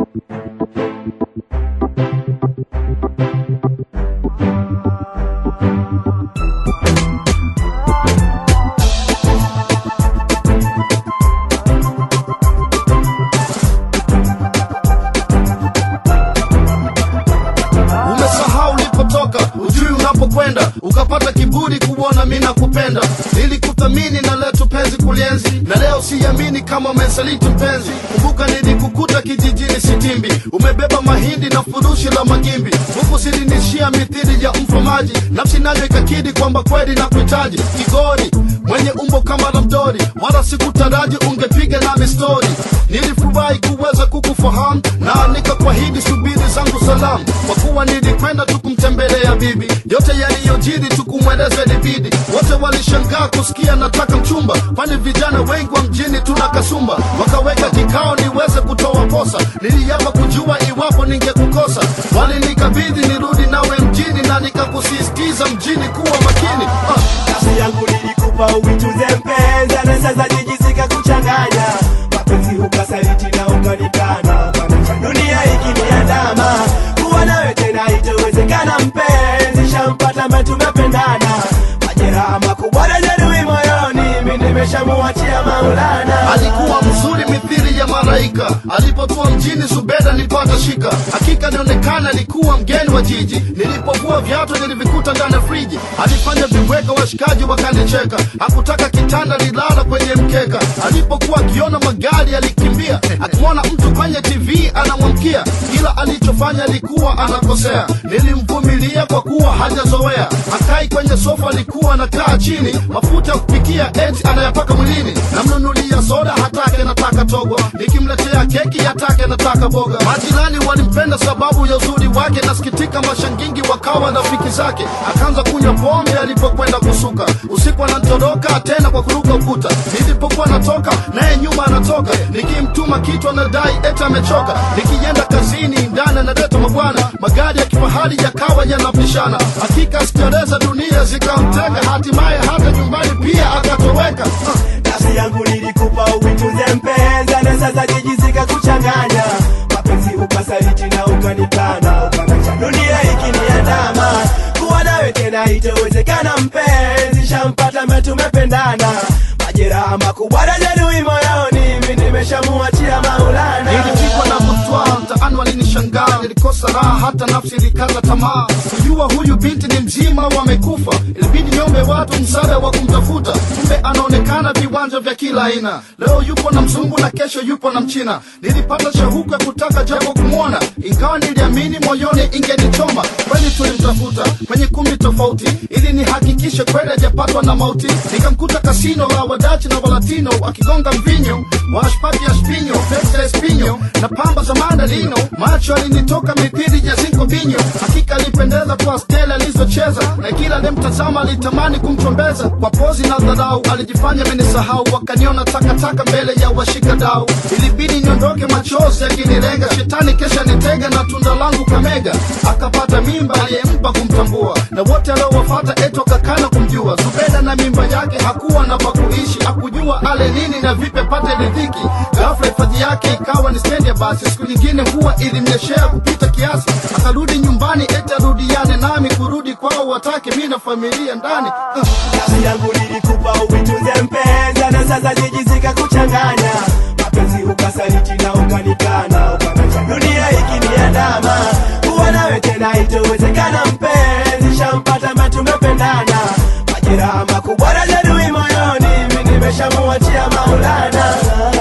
umesahau ulipotoka ujui unapokwenda ukapata kiburi kuona mi nakupenda nilikuthamini na letu penzi kulienzi na leo siamini kama umesaliti mpenzi kumbuka nilikukuta kijijini sitimbi umebeba mahindi na furushi la magimbi huku silinishia mithili ya mfamaji nafsi nayo ikakidi kwamba kweli na kuhitaji kigori mwenye umbo kama la mdori wala sikutaraji ungepiga nami stori nilifurahi kuweza kukufahamu na nikakwahidi subiri zangu salamu kwa kuwa nilikwenda tu kumtembelea bibi yote yaliyojiri tukumweleza libidi wote walishangaa kusikia nataka mchumba kwani vijana wengi wa mjini tuna kasumba wakaweka kikao niweze kutoa posa niliapa kujua iwapo ningekukosa walinikabidhi nirudi nawe mjini na nikakusisitiza mjini kuwa makini ah. nafsi yangu nilikupa uichuze mpenzi na sasa jijisika kuchanganya mapenzi ukasaliti na ukanikana dunia ikiniandama kuwa nawe tena itowezekana mpenzi shampata mbe tumependana majeraha makubwa na jeruhi moyoni mi nimeshamuachia maulana alikuwa mzuri mithili ya malaika alipotua mjini zubeda nilipata shika hakika nionekana alikuwa mgeni wa jiji nilipokuwa viatu nilivikuta ndani ya friji alifanya viweka washikaji wakanicheka hakutaka kitanda lilala kwenye mkeka alipokuwa akiona magari alikimbia akimwona mtu kwenye tv anamwamkia kila alichofanya alikuwa anakosea nilimvumilia kwa kuwa hajazoea akai kwenye sofa alikuwa anakaa chini mafuta ya kupikia eti anayapaka mwilini namnunulia soda hatake nataka togo nikimletea keki hatake nataka boga majirani walimpenda sababu ya uzuri wake nasikitika mashangingi wakawa rafiki zake akaanza kunywa pombe alipokwenda kusuka usiku anatoroka tena kwa kuruka ukuta nilipokuwa natoka naye nyuma anatoka nikimtuma kitu anadai eti amechoka nikienda kazini ndani analeta mabwana magari ya kifahari yakawa yanapishana hakika sikereza dunia zikamteka hatimaye hata nyumbani pia akatoweka uh. nafsi yangu nilikupa uichuze mpenzi na sasa jijisika kuchanganya mapenzi ukasaliti na ukanikana ukanacha dunia ikiniandama kuwa nawe tena itowezekana mpenzi shampata mbe tumependana majeraha makubwa na jeruhi moyoni mi nimeshamuachia maulana nilipigwa na butwa mtaani walinishangaa nilikosa raha hata nafsi ilikaza tamaa kujua huyu binti ni mzima wamekufa ilibidi niombe watu msaada wa kumtafuta kumbe anaonekana viwanja vya kila aina leo yupo na mzungu na kesho yupo na mchina nilipata shauku ya kutaka japo kumwona ingawa niliamini moyoni ingenichoma kweli tulimtafuta kwenye kumbi tofauti ili nihakikishe kweli hajapatwa na mauti nikamkuta kasino la wadachi na walatino wakigonga mvinyo washpati ya spinyo pesa espinyo na pamba za mandalino macho alinitoka mithili ya zinko binyo hakika alipendeza kwa stela alizocheza na kila alimtazama alitamani kumchombeza kwa pozi na dharau alijifanya amenisahau wakaniona takataka mbele ya washika dau ilibidi niondoke machozi akinilenga shetani kesha nitega na tunda langu kamega akapata mimba aliyempa kumtambua na wote aliowafata eto kakana kumjua zubeda na mimba yake hakuwa na pakuishi akujua ale nini na vipe pate ridhiki ghafla hifadhi yake ikawa ni stendi ya basi siku nyingine huwa ilimnyeshea kupita kiasi akarudi nyumbani eti arudiane nami kurudi kwao watake mi na familia ndani uh. nafsi yangu nilikupa uichuze mpenzi na sasa jijisika kuchanganya mapenzi ukasaliti na ukanikana ukanacha dunia ikiniandama kuwa nawe tena itowezekana mpenzi shampata mbe tumependana majeraha makubwa na jeruhi moyoni mi nimeshamuachia maulana